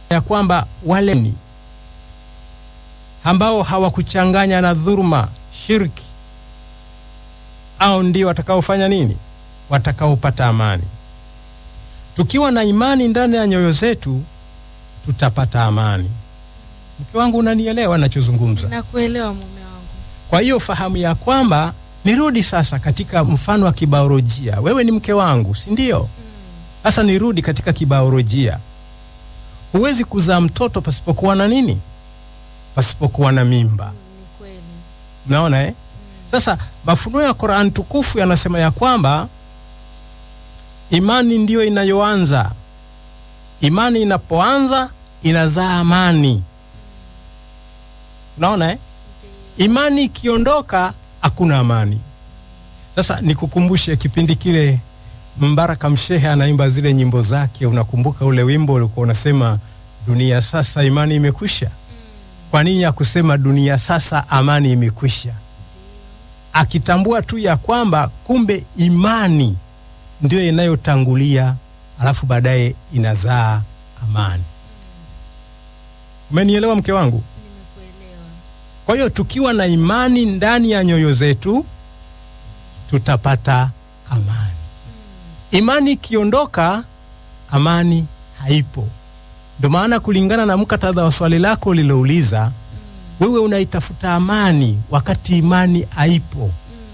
ya kwamba wale ni ambao hawakuchanganya na dhuluma, shirki, au ndio watakaofanya nini? Watakaopata amani. Tukiwa na imani ndani ya nyoyo zetu tutapata amani. Mke wangu, unanielewa nachozungumza? Nakuelewa mume wangu. Kwa hiyo fahamu ya kwamba, nirudi sasa katika mfano wa kibiolojia. Wewe ni mke wangu, si ndio? Sasa nirudi katika kibiolojia. Huwezi kuzaa mtoto pasipokuwa na nini? Pasipokuwa na mimba. Ni kweli. Unaona eh? Sasa mafunuo ya Qur'an tukufu yanasema ya kwamba imani ndiyo inayoanza. Imani inapoanza inazaa amani. Unaona eh? Imani ikiondoka hakuna amani. Sasa nikukumbushe kipindi kile Mbaraka Mshehe anaimba zile nyimbo zake, unakumbuka ule wimbo ulikuwa unasema dunia sasa imani imekwisha. Kwa nini ya kusema dunia sasa amani imekwisha? Akitambua tu ya kwamba kumbe imani ndio inayotangulia, alafu baadaye inazaa amani. Umenielewa mke wangu? Nimekuelewa. Kwa hiyo tukiwa na imani ndani ya nyoyo zetu tutapata amani. Imani ikiondoka, amani haipo. Ndio maana kulingana na muktadha wa swali lako ulilouliza, wewe unaitafuta amani wakati imani haipo.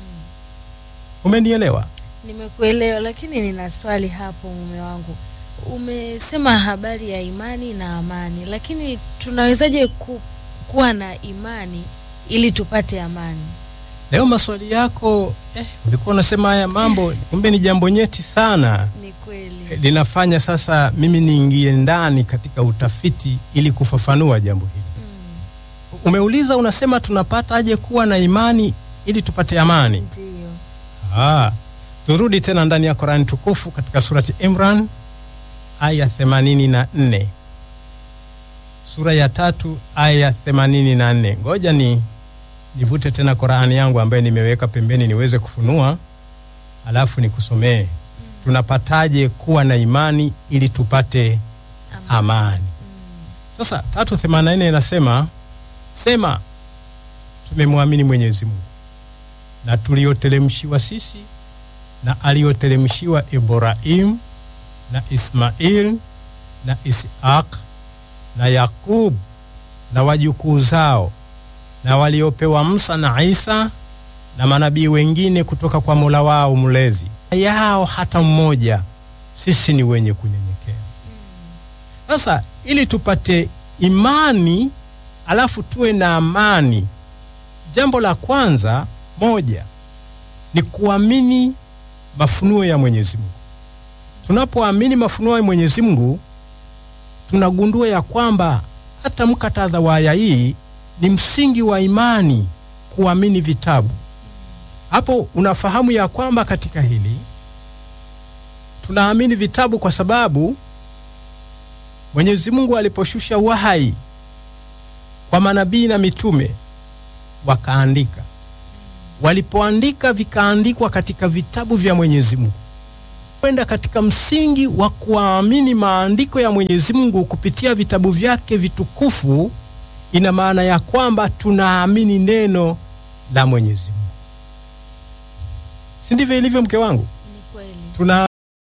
Umenielewa? Nimekuelewa, lakini nina swali hapo mume wangu. Umesema habari ya imani na amani, lakini tunawezaje ku, kuwa na imani ili tupate amani? Leo maswali yako eh, ulikuwa unasema haya mambo, kumbe ni jambo nyeti sana. Ni kweli. linafanya sasa mimi niingie ndani katika utafiti ili kufafanua jambo hili. Umeuliza, unasema tunapata aje kuwa na imani ili tupate amani? Ndiyo. Ah, turudi tena ndani ya Qur'an tukufu katika surati Imran aya 84, sura ya tatu aya 84. Ngoja ni nivute tena Qur'an yangu ambayo nimeweka pembeni niweze kufunua, alafu nikusomee tunapataje kuwa na imani ili tupate amani. Sasa 384 inasema sema, tumemwamini Mwenyezi Mungu na tulioteremshiwa sisi na aliyoteremshiwa Ibrahim na Ismail na Ishaq na Yakub na wajukuu zao na waliopewa Musa na Isa na manabii wengine kutoka kwa Mola wao mlezi yao hata mmoja, sisi ni wenye kunyenyekea. Sasa ili tupate imani alafu tuwe na amani, jambo la kwanza moja ni kuamini mafunuo ya Mwenyezi Mungu. Tunapoamini mafunuo ya Mwenyezi Mungu, tunagundua ya kwamba hata mkatadha wa aya hii ni msingi wa imani, kuamini vitabu. Hapo unafahamu ya kwamba katika hili tunaamini vitabu kwa sababu Mwenyezi Mungu aliposhusha wahai kwa manabii na mitume wakaandika. Walipoandika vikaandikwa katika vitabu vya Mwenyezi Mungu. Kwenda katika msingi wa kuamini maandiko ya Mwenyezi Mungu kupitia vitabu vyake vitukufu, ina maana ya kwamba tunaamini neno la Mwenyezi Mungu. Si ndivyo ilivyo mke wangu? Ni kweli. Tuna